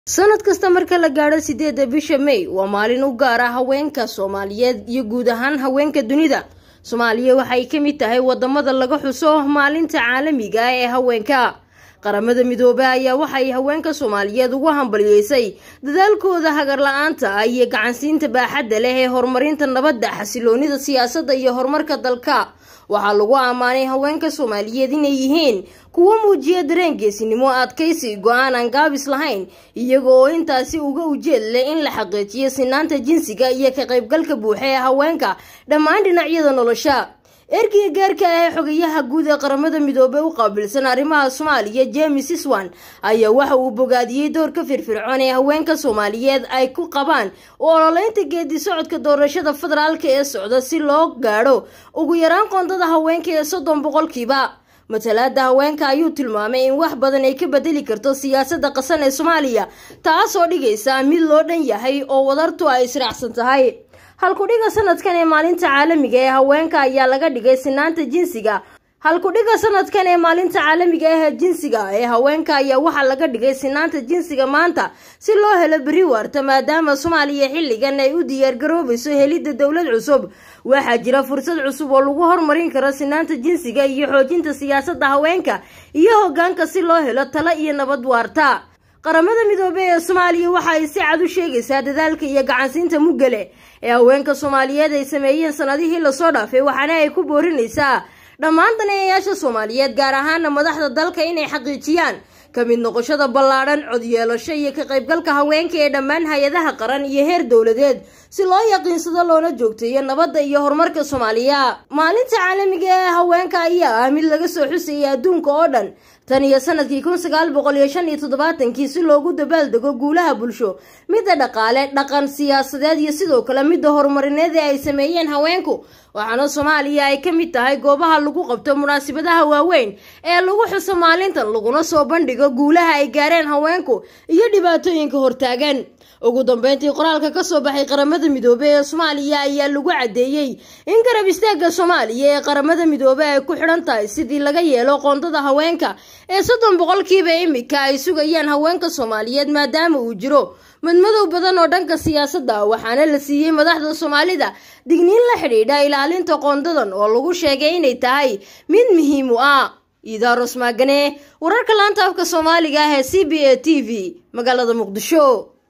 sanad kasta marka la gaadho sideedda bisha may waa maalin u gaar ah haweenka soomaaliyeed iyo guud ahaan haweenka dunida soomaaliya waxay ka mid tahay wadamada laga xuso maalinta caalamiga ah ee haweenka qaramada midoobey ayaa waxay haweenka soomaaliyeed ugu hambaliyeysay dadaalkooda hagar la-aanta ah iyo gacansiinta baaxadda leh ee horumarinta nabadda xasiloonida siyaasadda iyo horumarka dalka waxaa lagu ammaanay haweenka soomaaliyeed inay yihiin kuwo muujiya dareen geesinimo adkaysi go-aan aan gaabis lahayn iyaga oo intaasi uga ujeed leh in la xaqiijiyo sinaanta jinsiga iyo ka qaybgalka buuxa ee haweenka dhammaan dhinacyada nolosha ergeyga gaarka ah ee xogayaha guud ee qaramada midoobey u qaabilsan arrimaha soomaaliya james iswan ayaa waxa uu bogaadiyey doorka firfircoon ee haweenka soomaaliyeed ay ku qabaan u ololeynta geedi socodka doorashada federaalka ee socda si loo gaadho ugu yaraan qoondada haweenka ee soddon boqolkiiba matalaada haweenka ayuu tilmaamay in wax badan ay ka bedeli karto siyaasada qasan ee soomaaliya taasoo dhigaysa mid loo dhan yahay oo wadartu ay israacsan tahay halkudhiga sanadkan ee maalinta caalamiga ee haweenka ayaa laga dhigay sinaanta jinsiga halkudhiga sanadkan ee maalinta caalamiga ah ee jinsiga ee haweenka ayaa waxaa laga dhigay sinaanta jinsiga maanta si loo helo beri waarta maadaama soomaaliya xilligan ay u diyaargaroobayso helidda dowlad cusub waxaa jira fursad cusub oo lagu hormarin karo sinaanta jinsiga iyo xoojinta siyaasadda haweenka iyo hogaanka si loo helo talo iyo nabad waarta qaramada midoobey ee soomaaliya waxa ay si cad u sheegaysaa dadaalka iyo gacansiinta muggale ee haweenka soomaaliyeed ay sameeyeen sanadihii lasoo dhaafay waxaana ay ku boorinaysaa dhammaan daneeyayaasha soomaaliyeed gaar ahaana madaxda dalka inay xaqiijiyaan ka mid noqoshada ballaadhan codyeelasho iyo ka qaybgalka haweenka ee dhammaan hay-adaha qaran iyo heer dowladeed si loo yaqiinsado loona joogteeyo nabadda iyo horumarka soomaaliya maalinta caalamiga ee haweenka ayaa ah mid laga soo xusayay adduunka oo dhan tan iyo sanadkii kun sagaal boqol iyo shan iyo toddobaatankii si loogu dabaaldego guulaha bulsho midda dhaqaale dhaqan siyaasadeed iyo sidoo kale midda horumarineed ee ay sameeyeen haweenku waxaana soomaaliya ay ka mid tahay goobaha lagu qabto munaasabadaha waaweyn ee lagu xuso maalintan laguna soo bandhigo guulaha ay gaareen haweenku iyo dhibaatooyinka hortaagan ugu dambeyntii qoraalka kasoo baxay qaramada midoobey ee soomaaliya ayaa lagu caddeeyey in garab istaagga soomaaliya ee qaramada midoobey ay ku xidhan tahay sidii laga yeelo qoondada haweenka ee soddon boqolkiiba imika ay sugayaan haweenka soomaaliyeed maadaama uu jiro madmadow badan oo dhanka siyaasadda waxaana la siiyey madaxda soomaalida digniin la xidhiidha ilaalinta qoondadan oo lagu sheegay inay tahay mid muhiim u ah iidaaros maagane wararka laanta afka soomaaliga ah ee c b a t v magaalada muqdisho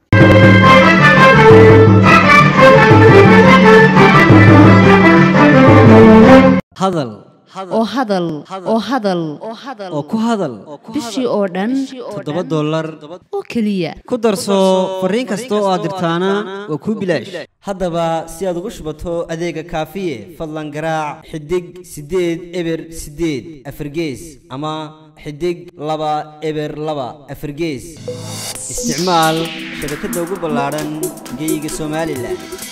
hadal oo hadal oo hadal oo ku hadal bishii oo dhan toddoba dollar oo keliya ku darso fariin kasta oo aad dirtaana waa kuu bilaash haddaba si aad ugu shubato adeega kaafiye fadlan garaac xidig siddeed eber siddeed afargees ama xidig laba eber laba afargees isticmaal shabakadda ugu ballaadhan geyga somalilan